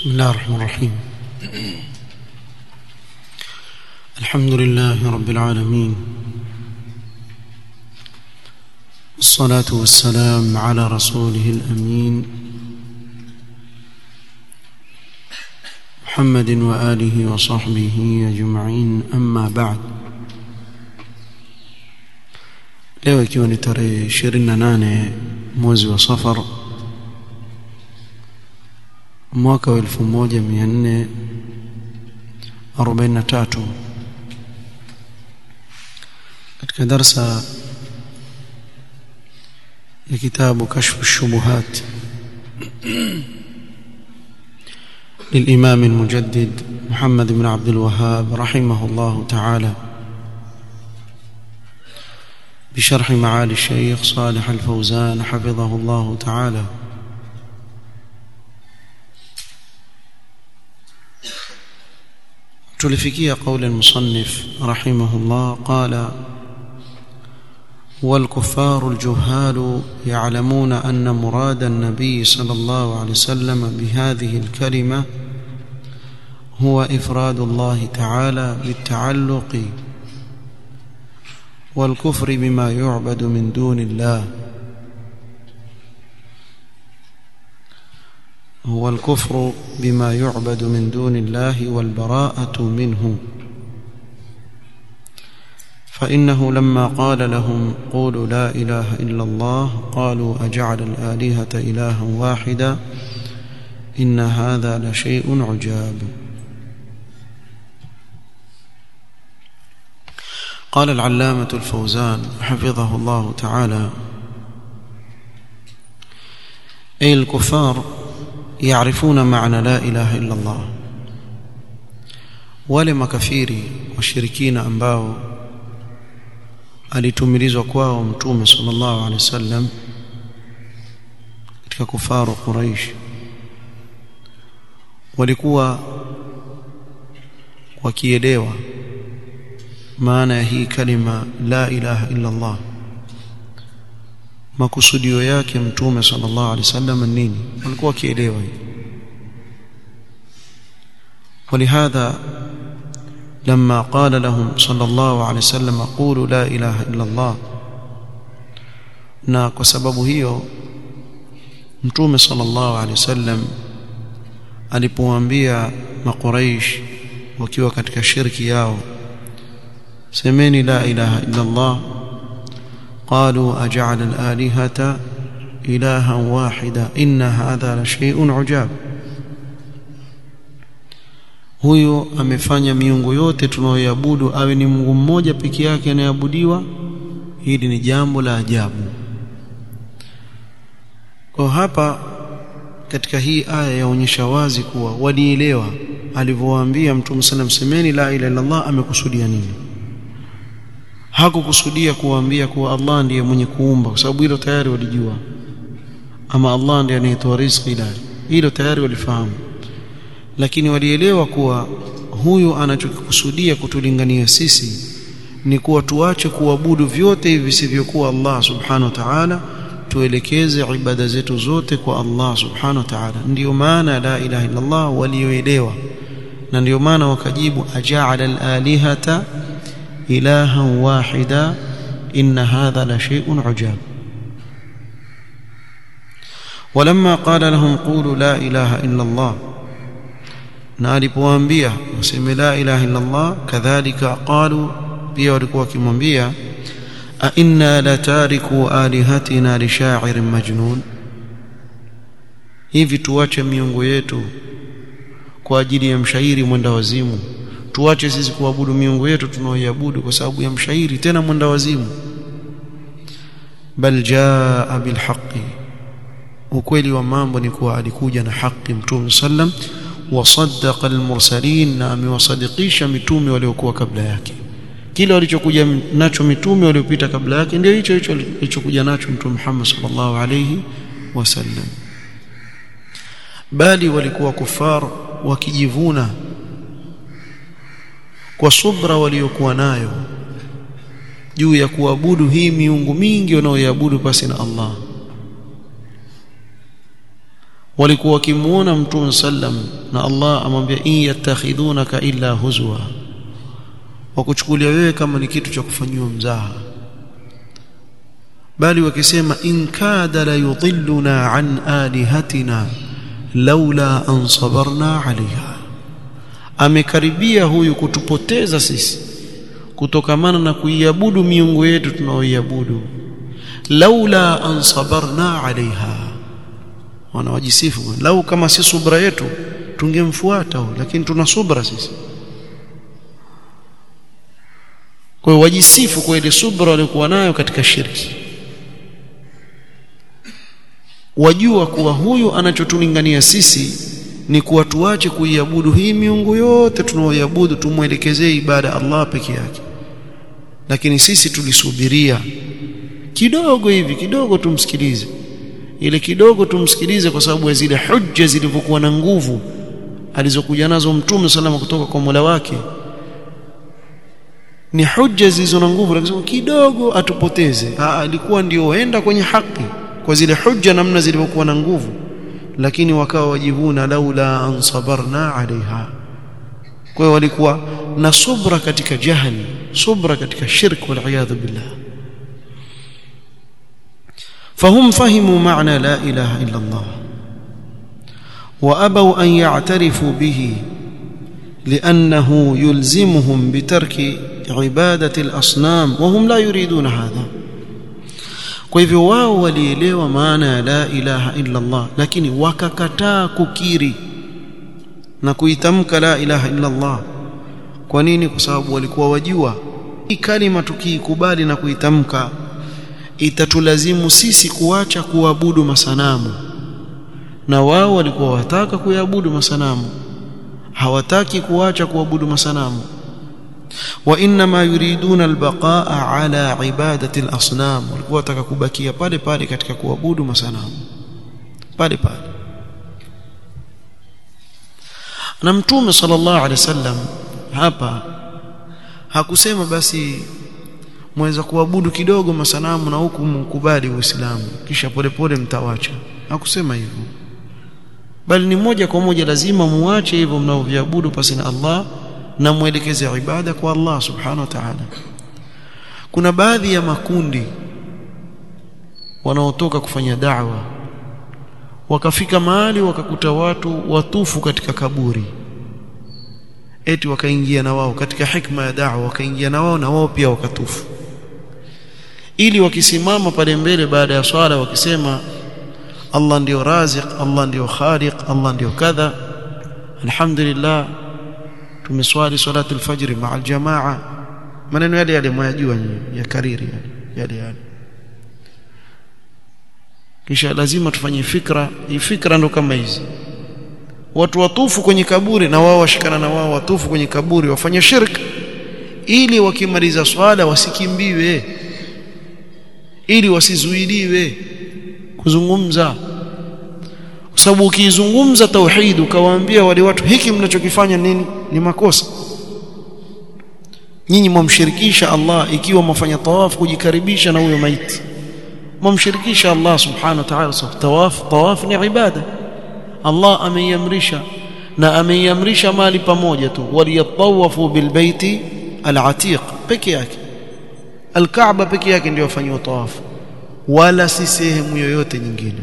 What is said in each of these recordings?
بسم الله الرحمن الرحيم الحمد لله رب العالمين والصلاة والسلام على رسوله الأمين محمد وآله وصحبه أجمعين أما بعد leo ikiwa ni tarehe 28 mwezi wa safar mwaka wa 1443 katika darsa ya kitabu kashfu الشبهات للإمام المجدد محمد بن عبد الوهاب رحمه الله تعالى بشرح معالي الشيخ صالح الفوزان حفظه الله تعالى تلفكي قول المصنف رحمه الله قال والكفار الجهال يعلمون أن مراد النبي صلى الله عليه وسلم بهذه الكلمة هو إفراد الله تعالى بالتعلق والكفر بما يعبد من دون الله هو الكفر بما يعبد من دون الله والبراءة منه فإنه لما قال لهم قولوا لا إله إلا الله قالوا أجعل الآلهة إلها واحدا إن هذا لشيء عجاب قال العلامة الفوزان حفظه الله تعالى أي الكفار يعرفون معنى لا إله إلا الله wale makafiri washirikina ambao alitumilizwa kwao mtume sallallahu alaihi wasallam katika kufaru Quraish walikuwa wakielewa maana ya hii kalima la ilaha illa Allah makusudio yake mtume sallallahu alaihi wasallam nini walikuwa wakielewa hii ولهذا لما قال لهم صلى الله عليه وسلم قولوا لا اله الا الله na kwa sababu hiyo mtume sallallahu alaihi wasallam alipowaambia makuraish wakiwa katika shirki yao semeni la ilaha illa Allah قالوا أجعل الآلهة إلها واحدا إن هذا لشيء عجاب huyo amefanya miungu yote tunayoabudu awe ni Mungu mmoja peke yake anayeabudiwa hili ni jambo la ajabu kwa hapa katika hii aya yaonyesha wazi kuwa walielewa alivyowaambia mtume sallam semeni la ilaha illa Allah amekusudia nini hakukusudia kuwaambia kuwa Allah ndiye mwenye kuumba kwa sababu hilo tayari walijua ama Allah ndiye anayetoa riziki la hilo tayari walifahamu lakini walielewa kuwa huyu anachokikusudia kutulingania sisi ni kuwa tuache kuabudu vyote hivi visivyokuwa Allah subhanahu wa ta'ala tuelekeze ibada zetu zote kwa Allah subhanahu wa ta'ala ndiyo maana la ilaha illa Allah walioelewa na ndiyo maana wakajibu aja'ala al-alihata إلها واحدا إن هذا لشيء عجاب ولما قال لهم قولوا لا إله إلا الله نالبوانبيا وسمي لا إله إلا الله كذلك قالوا pia walikuwa wakimwambia a inna latariku alihatina lishairin majnun hivi tuache miungu yetu kwa ajili ya mshairi mwenda wazimu tuache sisi kuabudu miungu yetu tunaoiabudu kwa sababu ya mshairi tena mwenda wazimu bal jaa bilhaqi ukweli wa mambo ni kuwa alikuja na haki mtume sallam wasaddaqa almursalin na amewasadikisha mitume waliokuwa kabla yake kile walichokuja nacho mitume waliopita kabla yake ndio hicho hicho alichokuja nacho mtume Muhammad sallallahu alayhi wasallam bali walikuwa kufar wakijivuna kwa subra waliokuwa nayo juu ya kuabudu hii miungu mingi wanaoiabudu pasi na Allah walikuwa wakimuona mtume sallam na Allah amwambia in yattakhidunaka illa huzwa wakuchukulia wewe kama ni kitu cha kufanyiwa mzaha bali wakisema in kada la yudhilluna an alihatina laula an sabarna alaiha amekaribia huyu kutupoteza sisi kutokamana na kuiabudu miungu yetu tunaoiabudu laula an sabarna alaiha wanawajisifu lau kama si subra yetu tungemfuata lakini tuna subra sisi kwa hiyo wajisifu kwa ile subra waliokuwa nayo katika shirki wajua kuwa huyu anachotulingania sisi ni kuwa tuache kuiabudu hii miungu yote tunaoiabudu tumwelekezee ibada Allah peke yake lakini sisi tulisubiria kidogo hivi kidogo tumsikilize ile kidogo tumsikilize kwa sababu ya zile hujja zilivyokuwa na nguvu alizokuja nazo mtume salama kutoka kwa Mola wake ni hujja zilizo na nguvu lakini kidogo atupoteze alikuwa ndio enda kwenye haki kwa zile hujja namna zilivyokuwa na nguvu lakini wakawa wajivuna laula an sabarna alaiha kwa hiyo walikuwa na subra katika jahili subra katika shirk wal iyadhu billah فهم فهموا معنى لا اله الا الله وابوا ان يعترفوا به لانه يلزمهم بترك عباده الاصنام وهم لا يريدون هذا kwa hivyo wao walielewa maana ya la ilaha illa Allah lakini wakakataa kukiri na kuitamka la ilaha illa Allah kwa nini kwa sababu walikuwa wajua hii kalima tukiikubali na kuitamka itatulazimu sisi kuacha kuabudu masanamu na wao walikuwa wataka kuabudu masanamu hawataki kuacha kuabudu masanamu وانما يريدون البقاء على عباده الاصنام walikuwa wataka kubakia pale pale katika kuabudu masanamu pale pale na mtume sallallahu alaihi wasallam hapa hakusema basi mweza kuabudu kidogo masanamu na huku mkubali uislamu kisha polepole mtawacha hakusema hivyo bali ni moja kwa moja lazima muache hivyo mnaoviabudu pasi na Allah na mwelekeze ibada kwa Allah subhanahu wa ta'ala kuna baadhi ya makundi wanaotoka kufanya da'wa wakafika mahali wakakuta watu watufu katika kaburi eti wakaingia na wao katika hikma ya da'wa wakaingia na wao na wao pia wakatufu ili wakisimama pale mbele baada ya swala wakisema Allah ndio raziq Allah ndio khaliq Allah ndio kadha alhamdulillah tumeswali salatu alfajr maa aljamaa maneno yale yale mwayajua nyinyi ya kariri yale yale yale kisha lazima tufanye fikra hii fikra ndo kama hizi watu watufu kwenye kaburi na wao washikana na wao watufu kwenye kaburi wafanye shirk ili wakimaliza swala wasikimbiwe ili wasizuiliwe kuzungumza kwa sababu ukizungumza tauhid ukawaambia wale watu hiki mnachokifanya nini ni makosa nyinyi mwamshirikisha Allah ikiwa mwafanya tawaf kujikaribisha na huyo maiti mwamshirikisha Allah subhanahu wa ta'ala tawaf tawaf ni ibada Allah ameiamrisha na ameiamrisha mali pamoja tu waliyatawafu bilbaiti alatiq peke yake alkaaba peke yake ndio afanywa tawafu wala si sehemu yoyote nyingine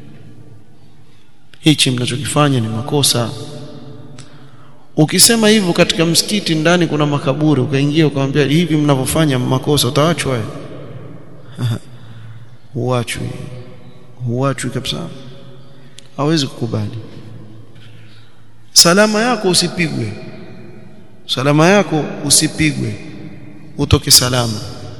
hichi mnachokifanya ni makosa ukisema hivyo katika msikiti ndani kuna makaburi ukaingia ukamwambia hivi mnavyofanya makosa utaachwa huachwi huachwi kabisa hawezi kukubali salama yako usipigwe salama yako usipigwe utoke salama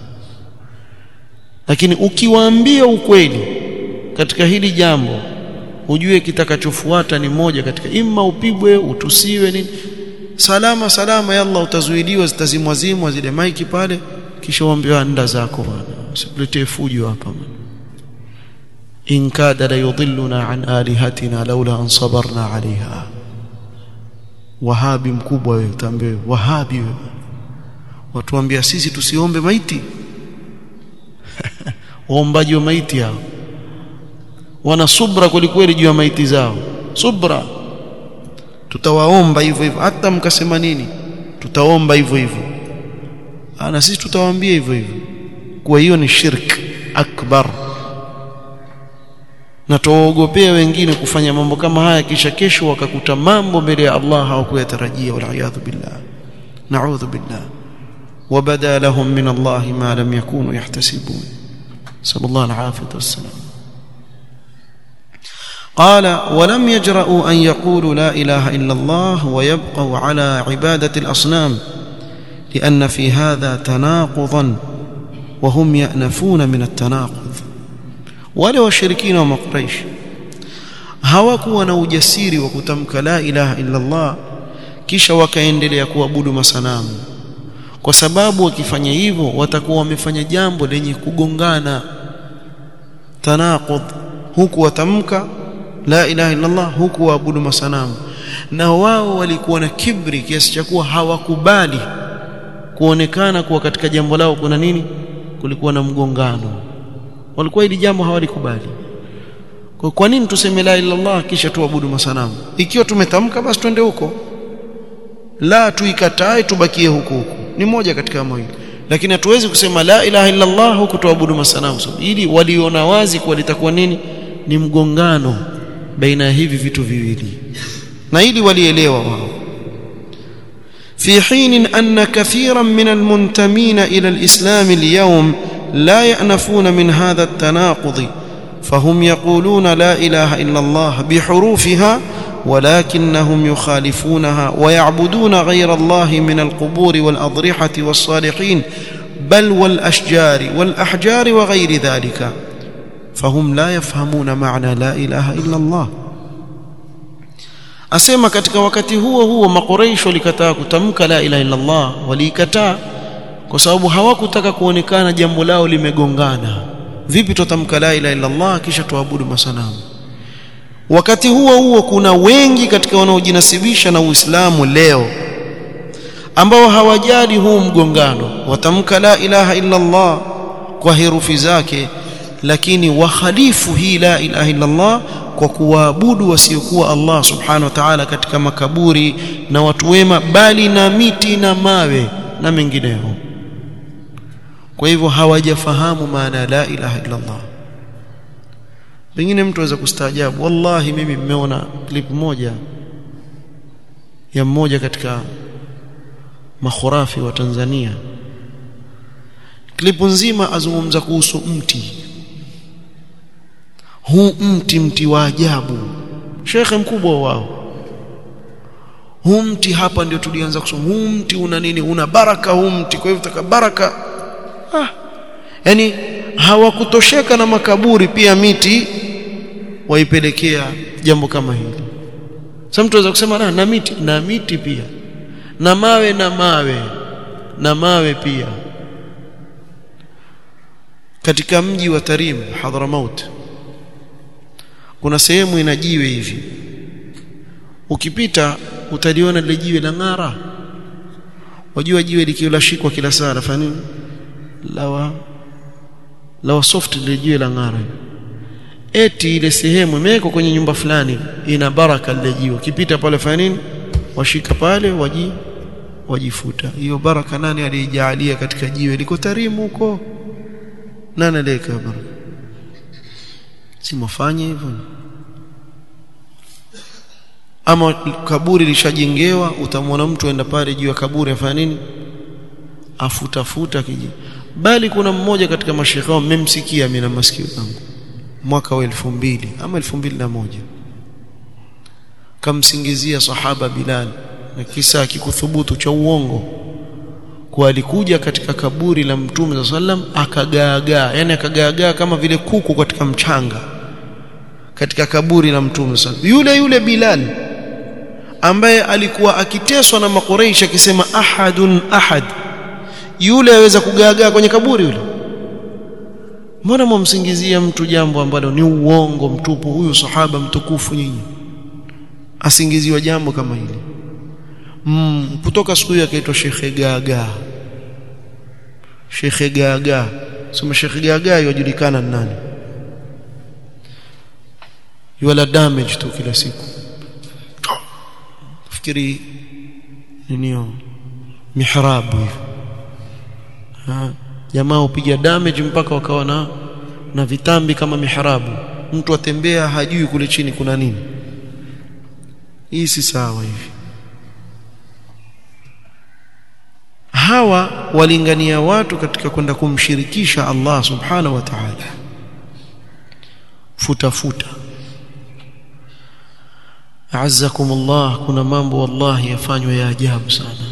lakini ukiwaambia ukweli katika hili jambo ujue kitakachofuata ni moja katika imma upigwe utusiwe nini salama salama ya Allah utazuiliwa zitazimwazimwa zile maiki pale kisha uambiwa nda zako bwana usiletee fujo hapa bwana in kada la yudhilluna an alihatina laula an sabarna alaiha wahabi mkubwa wewe utaambiwa wahabi wewe watuambia sisi tusiombe maiti waombaji wa maiti hao wana subra kwelikweli juu ya maiti zao subra tutawaomba hivyo hivyo hata mkasema nini tutaomba hivyo hivyo na sisi tutawaambia hivyo hivyo kwa hiyo ni shirk akbar na tuwaogopea wengine kufanya mambo kama haya kisha kesho wakakuta mambo mbele ya Allah hawakuyatarajia waliyadhu billah na'udhu billah وبدا لهم من الله ما لم يكونوا يحتسبون صلى الله العافيه والسلام قال ولم يجرؤوا ان يقولوا لا اله الا الله ويبقوا على عباده الاصنام لان في هذا تناقضا وهم يأنفون من التناقض wale washirikina wa makuraish hawakuwa na ujasiri wa kutamka la ilaha illa Allah kisha wakaendelea kuabudu masanamu kwa sababu wakifanya hivyo watakuwa wamefanya jambo lenye kugongana tanaqud huku watamka la ilaha illa Allah huku waabudu masanamu na wao walikuwa na kibri kiasi cha kuwa hawakubali kuonekana kuwa katika jambo lao kuna nini kulikuwa na mgongano walikuwa hili jambo hawalikubali kwa kwa nini tuseme la ilaha illallah kisha tuabudu masanamu ikiwa tumetamka basi twende huko la tuikatae tubakie huko huko ni moja katika mawili lakini hatuwezi kusema la ilaha illallah huku tuabudu masanamu so, ili waliona wazi kuwa litakuwa nini ni mgongano baina ya hivi vitu viwili na ili walielewa wao في حين أن كثيرا من المنتمين إلى الإسلام اليوم لا يأنفون من هذا التناقض فهم يقولون لا إله إلا الله بحروفها ولكنهم يخالفونها ويعبدون غير الله من القبور والأضرحة والصالحين بل والأشجار والأحجار وغير ذلك فهم لا يفهمون معنى لا إله إلا الله asema katika wakati huo huo makoreisho walikataa kutamka la ilaha illa Allah waliikataa kwa sababu hawakutaka kuonekana jambo lao limegongana vipi tutamka la ilaha illa Allah kisha tuabudu masanamu wakati huo huo kuna wengi katika wanaojinasibisha na Uislamu leo ambao hawajali huu mgongano watamka la ilaha illa Allah kwa herufi zake lakini wakhalifu hii la ilaha illa Allah kwa kuwaabudu wasiokuwa Allah subhanahu wa ta'ala katika makaburi na watu wema bali na miti na mawe na mengineyo kwa hivyo hawajafahamu maana ya la ilaha illa Allah pengine mtu aweza kustaajabu wallahi mimi nimeona clip moja ya mmoja katika makhurafi wa Tanzania klipu nzima azungumza kuhusu mti huu mti mti wa ajabu shekhe mkubwa wao huu mti hapa ndio tulianza kusoma huu mti una nini una baraka huu mti kwa hivyo taka baraka ah yani hawakutosheka na makaburi pia miti waipelekea jambo kama hili sasa mtu anaweza kusema na, na miti na miti pia na mawe na mawe na mawe pia katika mji wa Tarim Hadramaut kuna sehemu ina jiwe hivi ukipita utaliona lile jiwe la ng'ara wajua jiwe likiolashikwa kila saa lafanya nini lawa lawa soft lile jiwe la ng'ara eti ile sehemu imewekwa kwenye nyumba fulani ina baraka lile jiwe ukipita pale fanya nini washika pale waji wajifuta hiyo baraka nani aliijalia katika jiwe liko tarimu huko nani aliyeka baraka si mfanye hivyo ama kaburi lishajengewa utamwona mtu aenda pale juu ya kaburi afanya nini afutafuta kiji bali kuna mmoja katika mashekhe wao mmemsikia mimi na masikio yangu mwaka wa elfu mbili ama elfu mbili na moja kamsingizia sahaba Bilal na kisa kikuthubutu cha uongo kwa alikuja katika kaburi la mtume sallam akagaagaa yani akagaagaa kama vile kuku katika mchanga katika kaburi la mtume sallam yule yule Bilal ambaye alikuwa akiteswa na makureish akisema ahadun ahad yule aweza kugaagaa kwenye kaburi yule mbona mwamsingizia mtu jambo ambalo ni uongo mtupu huyu sahaba mtukufu nyinyi asingiziwa jambo kama hili mm, kutoka siku hiyo akaitwa Shekhe Gaga Shekhe Gaga sema Shekhe Gaga yajulikana nani wala damage tu kila siku fikiri ninio mihrabu hivi jamaa upiga damage mpaka wakawa na na vitambi kama mihrabu mtu atembea hajui kule chini kuna nini hii si sawa hivi hawa walingania watu katika kwenda kumshirikisha Allah subhanahu wa ta'ala futa futa azzakum Allah kuna mambo wallahi yafanywa ya ajabu sana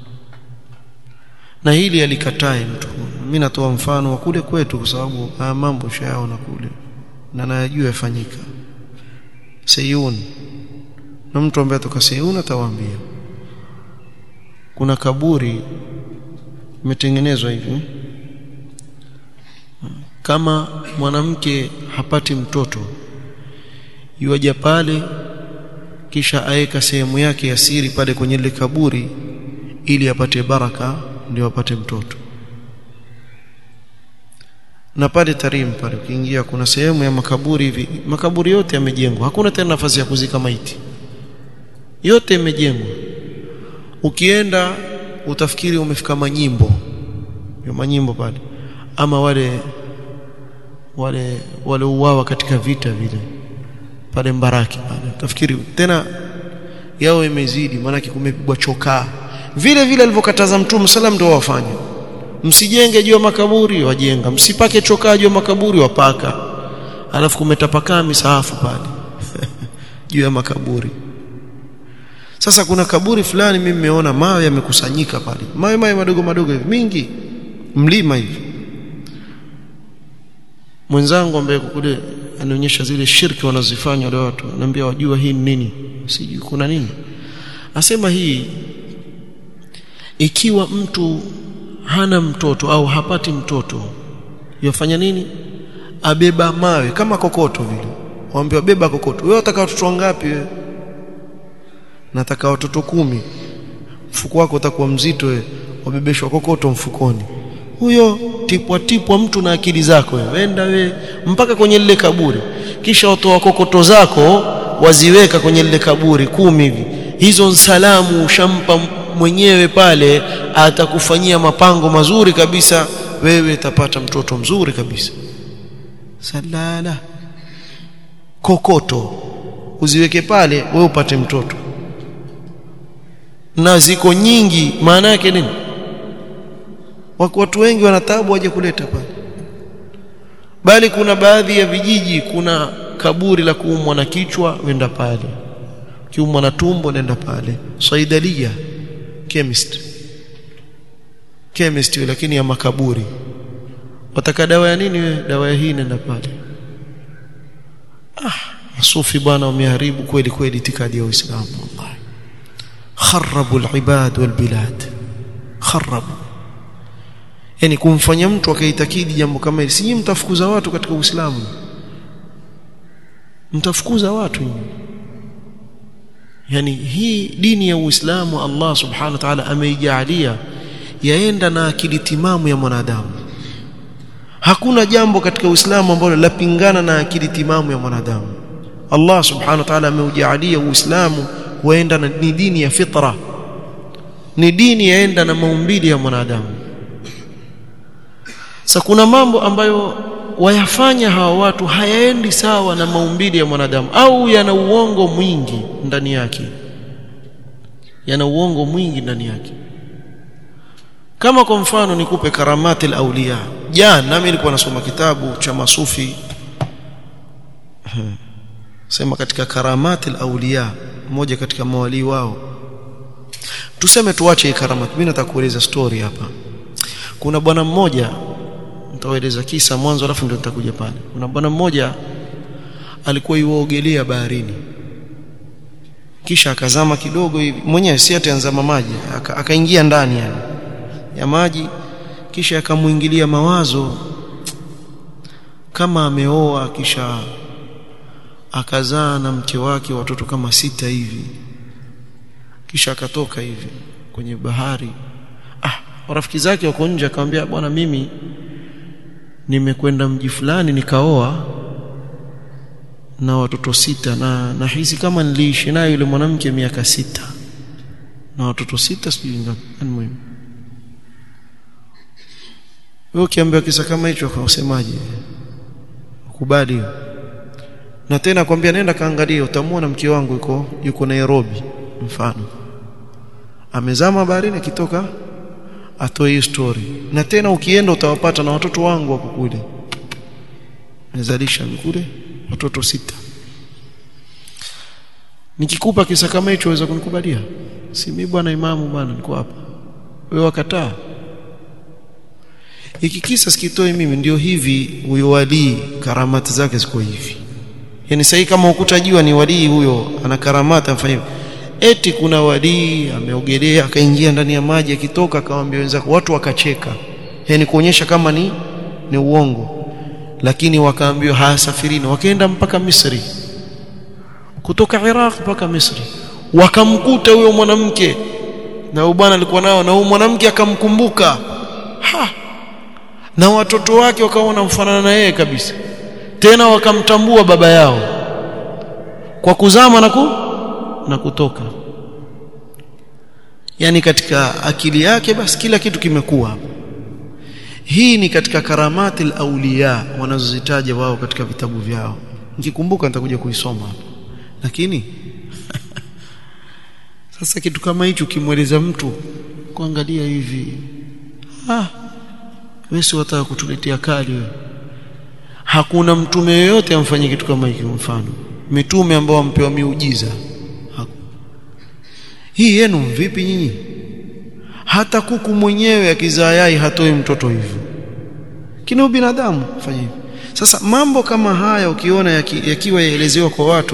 na hili alikatae mtu mimi natoa mfano wa kule kwetu kwa sababu haya mambo shayaona kule na nayajua yafanyika Sayun na mtu ambaye atoka Sayun atawaambia kuna kaburi imetengenezwa hivi kama mwanamke hapati mtoto yuaja pale kisha aeka sehemu yake ya siri pale kwenye ile kaburi ili apate baraka ndio apate mtoto na pale Tarim pale ukiingia kuna sehemu ya makaburi hivi makaburi yote yamejengwa hakuna tena nafasi ya kuzika maiti yote yamejengwa ukienda utafikiri umefika manyimbo ya manyimbo pale ama wale wale wale uwawa katika vita vile pale Mbaraki pale utafikiri tena yao imezidi maana kumepigwa chokaa vile vile alivyokataza mtume sallam ndio wafanye msijenge juu ya makaburi wajenga msipake chokaa juu ya makaburi wapaka alafu kumetapakaa misahafu pale juu ya makaburi sasa kuna kaburi fulani mimi nimeona mawe yamekusanyika pale mawe mawe madogo madogo hivi mingi mlima hivi mwenzangu ambaye kule anaonyesha zile shirki wanazifanya wale watu anambia wajua hii ni nini sijui kuna nini asema hii ikiwa mtu hana mtoto au hapati mtoto yafanya nini abeba mawe kama kokoto vile waambiwa beba kokoto wewe unataka watoto wangapi wewe nataka watoto kumi mfuko wako utakuwa mzito wewe wabebeshwa kokoto mfukoni huyo tipwa tipwa mtu na akili zako wewe wenda we mpaka kwenye lile kaburi kisha watoa kokoto zako waziweka kwenye lile kaburi kumi hivi hizo salamu ushampa mwenyewe pale atakufanyia mapango mazuri kabisa wewe utapata mtoto mzuri kabisa salala kokoto uziweke pale wewe upate mtoto na ziko nyingi maana yake nini watu wengi wanatabu waje kuleta pale bali kuna baadhi ya vijiji kuna kaburi la kuumwa na kichwa wenda pale kiumwa na tumbo nenda pale saidalia chemist chemist lakini ya makaburi wataka dawa ya nini wewe dawa ya hii nenda pale ah masufi bwana wameharibu kweli kweli itikadi ya Uislamu wallahi kharabu alibad walbilad kharabu yani kumfanya mtu akaitakidi jambo kama hili si mtafukuza watu katika Uislamu mtafukuza watu yani hii dini ya Uislamu Allah subhanahu wa ta'ala ameijalia yaenda na akili timamu ya mwanadamu hakuna jambo katika Uislamu ambalo lapingana na akili timamu ya mwanadamu Allah subhanahu wa ta'ala ameujalia Uislamu kuenda na ni dini ya fitra ni dini yaenda na maumbili ya mwanadamu sasa kuna mambo ambayo wayafanya hawa watu hayaendi sawa na maumbili ya mwanadamu au yana uongo mwingi ndani yake yana uongo mwingi ndani yake kama kwa mfano nikupe karamati al-awliya jana nami nilikuwa nasoma kitabu cha masufi sema katika karamati al-awliya mmoja katika mawali wao tuseme tuache hii karamati mimi nataka kueleza story hapa kuna bwana mmoja nitawaeleza kisa mwanzo alafu ndio nitakuja pale kuna bwana mmoja alikuwa yuogelea baharini kisha akazama kidogo hivi mwenyewe si ataanzama maji akaingia ndani yani ya maji kisha akamuingilia mawazo kama ameoa kisha akazaa na mke wake watoto kama sita hivi kisha akatoka hivi kwenye bahari ah rafiki zake wako nje akamwambia bwana mimi nimekwenda mji fulani nikaoa na watoto sita na nahisi kama niliishi naye yule mwanamke miaka sita na watoto sita sijui ngapi muhimu wewe ukiambiwa kisa kama hicho usemaje ukubali na tena kwambia nenda kaangalia utamwona mke wangu yuko yuko Nairobi mfano amezama baharini akitoka atoe hiyo story na tena ukienda utawapata na watoto wangu wako kule nimezalisha kule watoto sita nikikupa kisa kama hicho waweza kunikubalia si mimi bwana imamu bwana niko hapa wewe wakataa hiki kisa sikitoi mimi ndio hivi huyo walii karamati zake ziko hivi yani sasa kama ukutajua ni walii huyo ana karamata amfanya eti kuna walii ameogelea akaingia ndani ya maji akitoka akawaambia wenzake watu wakacheka yani kuonyesha kama ni ni uongo lakini wakaambiwa hasafirini wakaenda mpaka Misri kutoka Iraq mpaka Misri wakamkuta huyo mwanamke na huyo bwana alikuwa nao na huyo mwanamke akamkumbuka ha na watoto wake wakaona mfanana na yeye kabisa tena wakamtambua baba yao kwa kuzama na ku na kutoka yani katika akili yake basi kila kitu kimekuwa hii ni katika karamati al-awliya wanazozitaja wao katika vitabu vyao nikikumbuka nitakuja kuisoma hapa lakini sasa kitu kama hicho kimweleza mtu kuangalia hivi ah wewe si wataka kutuletea kali wewe hakuna mtume yoyote amfanye kitu kama hiki mfano mitume ambao wampewa miujiza Haku. hii yenu vipi nyinyi hata kuku mwenyewe akizaa yai hatoi mtoto hivyo kina binadamu fanya hivyo sasa mambo kama haya ukiona yaki, yakiwa yaelezewa kwa watu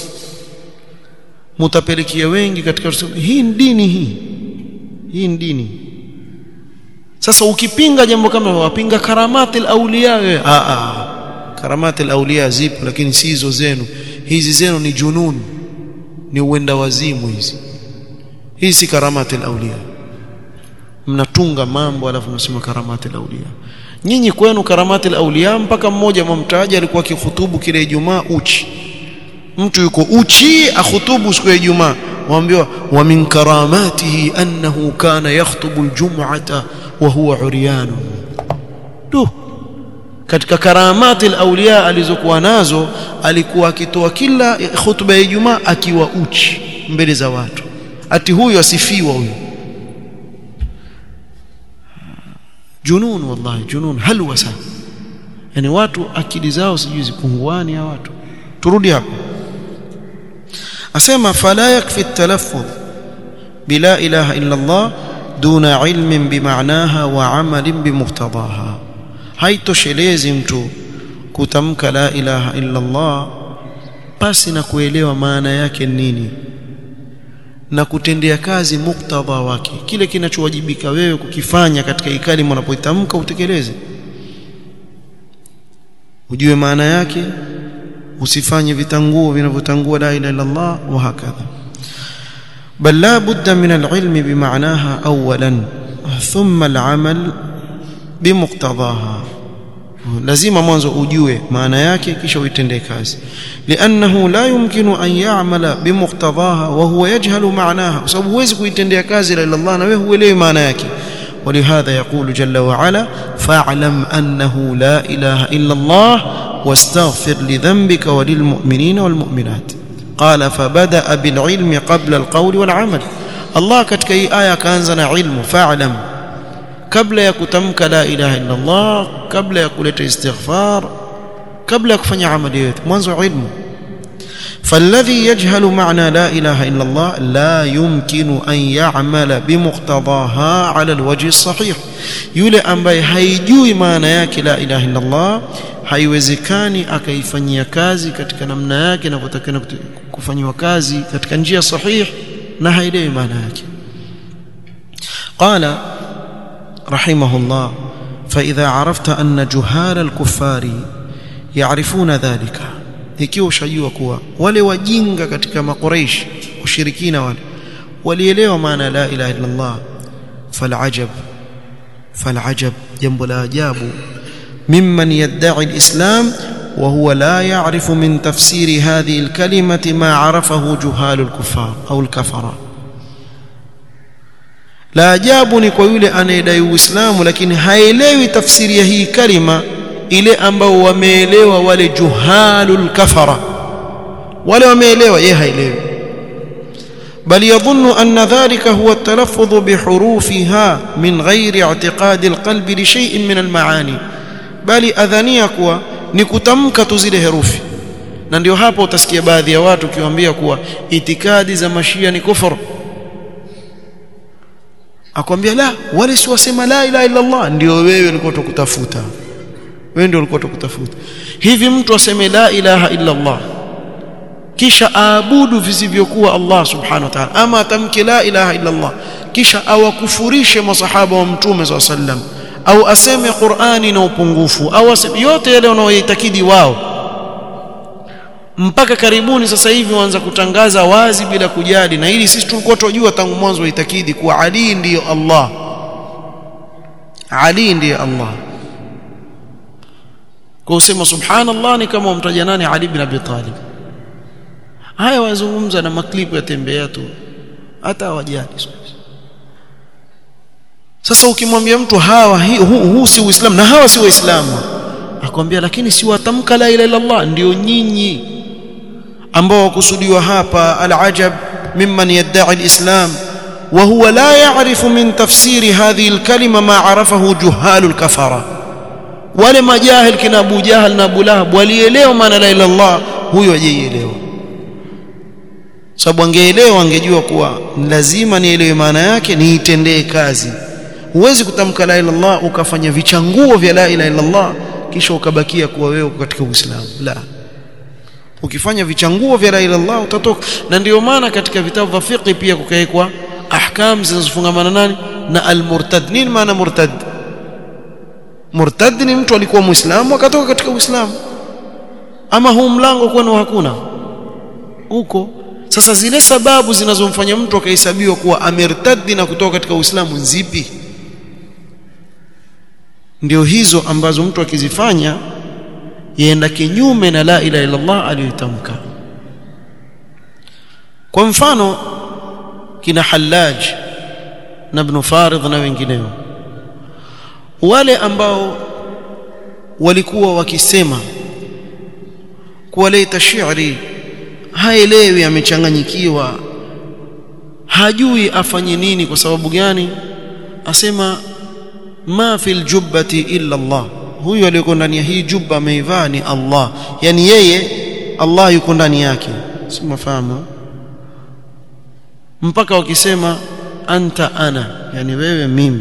mutapelekea wengi katika hii ni dini hii hii ni dini sasa ukipinga jambo kama wapinga karamati al-awliya wewe a a karamati al-awliya zipo lakini si hizo zenu hizi zenu ni junun ni uenda wazimu hizi hizi si karamati al-awliya mnatunga mambo alafu mnasema karamati al-awliya nyinyi kwenu karamati al-awliya mpaka mmoja mumtaja alikuwa akihutubu kile Ijumaa uchi mtu yuko uchi akhutubu siku ya Ijumaa waambiwa wa min karamatihi annahu kana yakhutubu al-jum'ata wa huwa uryan tu katika karamati al-awliya alizokuwa nazo alikuwa akitoa kila khutba ya Ijumaa akiwa uchi mbele za watu ati huyo asifiwa huyo junun wallahi junun halwasa yani watu akili zao sijui zipunguani ya watu turudi hapo asema fala yakfi at-talaffuz bila ilaha illa Allah duna ilmin bimaanaha wa amalin bimuqtadaha haitoshelezi mtu kutamka la ilaha illa Allah pasi na kuelewa maana yake nini na kutendea kazi muktadha wake kile kinachowajibika wewe kukifanya katika ikali unapoitamka utekeleze ujue maana yake usifanye vitanguo vinavyotangua la ilaha illa Allah wa hakadha بل لا بد من العلم بمعناها اولا ثم العمل بمقتضاها lazima mwanzo ujue maana yake kisha uitendee kazi liannahu la yumkinu an ya'mala bimuqtadaha wa huwa yajhalu ma'naha kwa sababu huwezi kuitendea kazi la Allah na wewe huelewi maana yake ولهذا يقول جل وعلا فاعلم أنه لا إله إلا الله واستغفر لذنبك وللمؤمنين والمؤمنات قال فبدأ بالعلم قبل القول والعمل الله katika hii aya kaanza na ilmu fa'lam kabla ya kutamka la ilaha illa Allah kabla ya kuleta istighfar kabla ya kufanya amali yote mwanzo ilmu فالذي يجهل معنى لا إله إلا الله لا يمكن أن يعمل بمقتضاها على الوجه الصحيح يولي أمباي haijui maana yake la ilaha illa Allah haiwezekani akaifanyia kazi katika namna yake inavyotakana kufanywa kazi katika njia sahihi na haielewi maana yake قال رحمه الله فإذا عرفت أن جهال الكفار يعرفون ذلك ikiwa ushajua kuwa wale wajinga katika makuraish ushirikina wale walielewa maana la ilaha illa Allah falajab falajab jambo la ajabu mimman yad'i alislam وهو لا يعرف من تفسير هذه الكلمة ما عرفه جهال الكفار أو الكفرة la ajabu ni kwa yule anayedai uislamu lakini haelewi tafsiri ya hii kalima ile ambao wameelewa wale juhalul kafara wale wameelewa yeye haelewi بل يظن أن ذلك هو التلفظ بحروفها من غير اعتقاد القلب لشيء من المعاني بل أذانيا kuwa ni kutamka tu zile herufi na ndio hapo utasikia baadhi ya watu kiwaambia kuwa itikadi za mashia ni kufuru akwambia la wale si wasema la ilaha illa Allah ndio wewe ulikuwa tukutafuta wewe ndio ulikuwa tukutafuta hivi mtu aseme la ilaha illa Allah kisha aabudu visivyokuwa Allah subhanahu wa ta'ala ama atamke la ilaha illa Allah kisha awakufurishe masahaba wa mtume SAW sallam au aseme Qur'ani na upungufu au aseme yote yale wanaoitakidi wao mpaka karibuni sasa hivi waanza kutangaza wazi bila kujali na hili sisi tulikuwa tunajua tangu mwanzo waitakidi kuwa Ali ndiyo Allah Ali ndiye Allah kwa usema subhanallah ni kama umtaja nani Ali ibn Abi Talib haya wazungumza na maklipu ya tembea tu hata hawajali sasa ukimwambia mtu hawa huu hu, hu, si uislamu na hawa si waislamu akwambia lakini si watamka la ilaha illallah ndio nyinyi ambao wakusudiwa hapa alajab mimman yadda'i alislam wa huwa la ya'rifu min tafsiri hadhihi alkalima ma 'arafahu juhalul kafara wale majahil kina Abu Jahal na Abu Lahab walielewa maana la ilaha illallah huyo hajaielewa sababu angeelewa angejua kuwa lazima nielewe maana yake niitendee kazi huwezi kutamka la ilaha illallah ukafanya vichanguo vya la ilaha illallah kisha ukabakia kuwa wewe katika Uislamu la ukifanya vichanguo vya la ilaha illallah utatoka na ndio maana katika vitabu vya fiqh pia kukaekwa ahkam zinazofungamana nani na almurtad nini maana murtad murtad ni mtu alikuwa muislamu akatoka katika uislamu ama huu mlango kwani hakuna huko sasa zile sababu zinazomfanya mtu akahesabiwa kuwa amertadi na kutoka katika uislamu zipi ndio hizo ambazo mtu akizifanya yaenda kinyume na la ilaha illa Allah aliyotamka kwa mfano kina Hallaj na Ibn Farid na wengineo wale ambao walikuwa wakisema kuwa laita shi'ri haelewi amechanganyikiwa hajui afanye nini kwa sababu gani asema ma fil jubbati illa Allah huyu aliyeko ndani ya hii jubba ameivaa ni Allah yani yeye Allah yuko ndani yake si mafahamu mpaka wakisema anta ana yani wewe mimi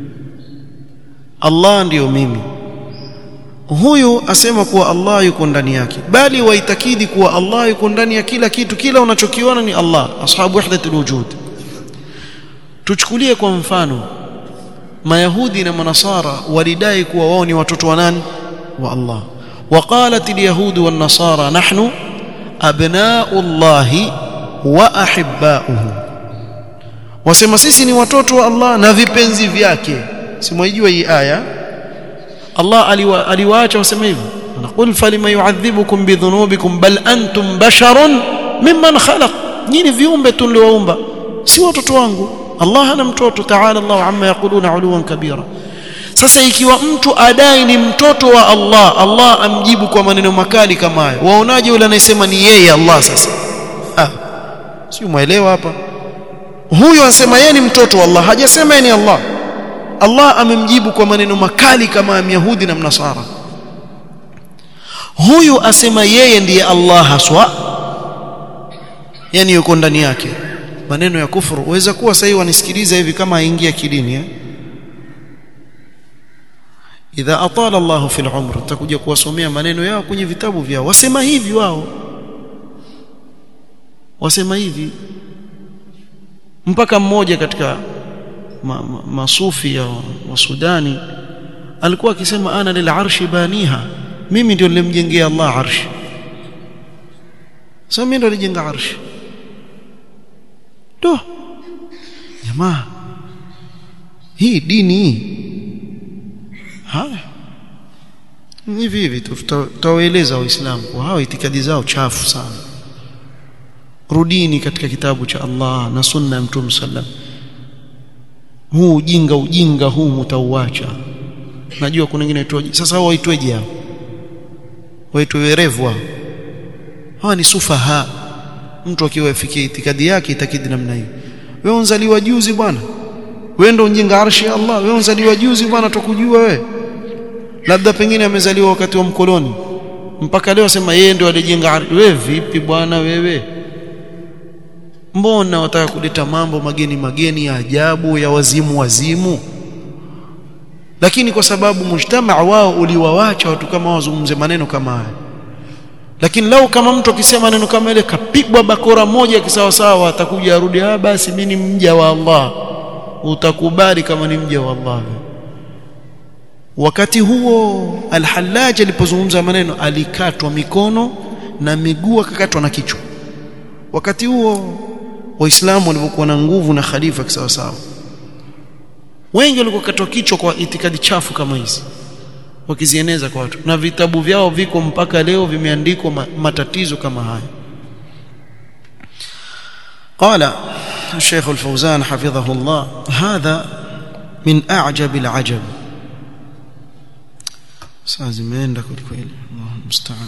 Allah ndiyo mimi huyu asema kuwa Allah yuko ndani yake bali waitakidi kuwa Allah yuko ndani ya kila kitu kila unachokiona ni Allah ashabu wahdatul wujud tuchukulie kwa mfano mayahudi na manasara walidai kuwa wao ni watoto wa nani wa Allah وقالت اليهود والنصارى نحن أبناء الله وأحباؤه wasema sisi ni watoto wa Allah na vipenzi vyake simwaijua hii aya Allah aliwa, aliwaacha wasema hivyo naqul falima yu'adhibukum bidhunubikum bal antum basharun mimman khalaq nyinyi viumbe tu niliowaumba si watoto wangu Allah hana mtoto ta'ala Allah amma yaquluna uluwan kabira sasa ikiwa mtu adai ni mtoto wa Allah Allah amjibu kwa maneno makali kama hayo waonaje yule anayesema ni yeye Allah sasa ah si umeelewa hapa huyo anasema yeye ni mtoto wa Allah hajasema yeye ni Allah Allah amemjibu kwa maneno makali kama Myahudi na Mnasara huyu asema yeye ndiye Allah haswa yani yuko ndani yake maneno ya kufuru uweza kuwa sasa wanisikiliza hivi kama aingia kidini eh? idha atala Allah fil umr utakuja kuwasomea maneno yao kwenye vitabu vyao wasema hivi wao wasema hivi mpaka mmoja katika ma, ma, masufi ya wa Sudani alikuwa akisema ana lil arshi baniha mimi ndio nilimjengea Allah arshi sasa mimi ndio nilijenga arshi do jamaa hii dini haya hivi hivi tutawaeleza waislamu kwa hao itikadi zao chafu sana rudini katika kitabu cha Allah na sunna ya mtume sallam huu ujinga ujinga huu mtauacha najua kuna wengine waitwaje sasa hao waitweje hao waitwe werevu hao hawa ni sufaha mtu akiwa afikia itikadi yake itakidi namna hiyo wewe unzaliwa juzi bwana wewe ndio unjenga arshi ya Allah wewe unzaliwa juzi bwana tukujua wewe labda pengine amezaliwa wakati wa mkoloni mpaka leo sema yeye ndio alijenga arshi wewe vipi bwana wewe mbona wataka kuleta mambo mageni mageni ya ajabu ya wazimu wazimu lakini kwa sababu mujtamaa wao uliwawacha watu kama wazungumze maneno kama haya lakini lau kama mtu akisema neno kama ile kapigwa bakora moja kisawasawa atakuja arudi ah basi mimi ni mja wa Allah utakubali kama ni mja wa Allah wakati huo al-Hallaj alipozungumza maneno alikatwa mikono na miguu akakatwa na kichwa wakati huo waislamu walivyokuwa na nguvu na khalifa kisawasawa wengi walikuwa katwa kichwa kwa itikadi chafu kama hizi wakizieneza kwa watu na vitabu vyao viko mpaka leo vimeandikwa matatizo kama haya قال الشيخ الفوزان حفظه الله هذا من أعجب العجب saa zimeenda kwelikweli Allahu musta'an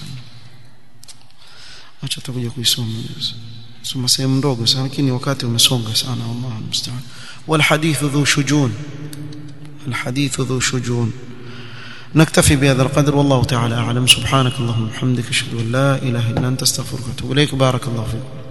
acha tutakuja kuisoma soma sehemu ndogo sana lakini wakati umesonga sana Allahu musta'an wal hadithu dhu shujun al hadithu dhu shujun نكتفي بهذا القدر والله تعالى أعلم سبحانك اللهم وبحمدك أشهد أن لا إله إلا أنت استغفرك وأتوب إليك بارك الله فيكم